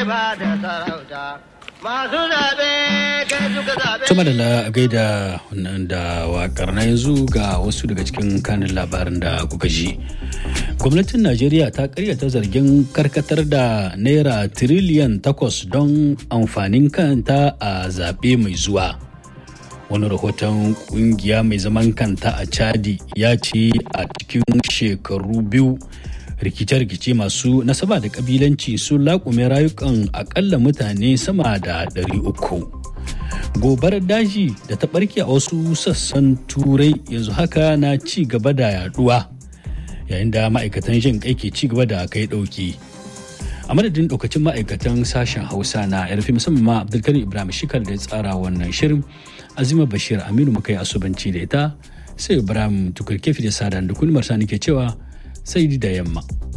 ba da sarauta masu zaɓe kai suka zaɓe. Tuma da gaida da wakar na yanzu ga wasu daga cikin kanin labarin da kuka ji. Gwamnatin Najeriya ta karyata zargin karkatar da naira tiriliyan takwas don amfanin kanta a zaɓe mai zuwa. Wani rahoton kungiya mai zaman kanta a Chadi ya ce a cikin shekaru biyu rikice-rikice masu nasaba da kabilanci sun laƙume rayukan akalla mutane sama da 300 gobarar daji da ta barke a wasu sassan turai yanzu haka na ci gaba da yaduwa yayin da ma'aikatan jin kai ke ci gaba da kai dauki a madadin daukacin ma'aikatan sashen hausa na yarfi musamman ma abdulkarim ibrahim shikar da ya tsara wannan shirin azima bashir aminu muka yi asubanci da ita sai ibrahim tukurkefi da sadan da kulmar sani ke cewa sai da yamma.